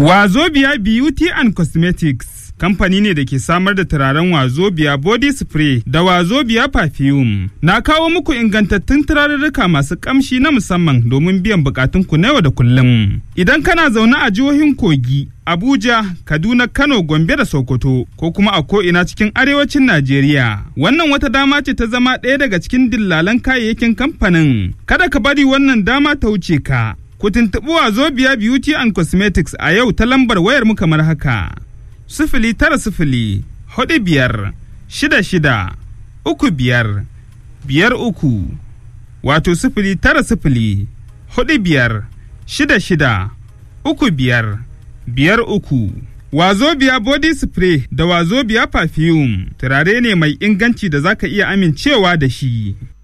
Wazobia Beauty and Cosmetics kamfani ne da ke samar da turaren Wazobia body spray da Wazobia perfume. Na kawo muku ingantattun turarurruka masu kamshi na musamman domin biyan bukatunku na yau da kullum. Idan kana zaune a jihohin Kogi, Abuja, Kaduna, Kano, Gombe da Sokoto ko kuma a ko'ina cikin arewacin Najeriya. Wannan wata dama ce ta zama ɗaya daga cikin dillalan kayayyakin kamfanin. Kada ka bari wannan dama ta wuce ka. Ku tuntuɓi Wazobia Beauty and Cosmetics a yau ta lambar wayar mu kamar haka. Sifili tara sifili, hudu biyar, shida shida, uku biyar, biyar uku, wato sifili tara sifili, hudu biyar, shida shida, uku biyar, biyar uku. Wazobia body spray da wazobia perfume turare ne mai inganci da zaka iya amincewa da shi.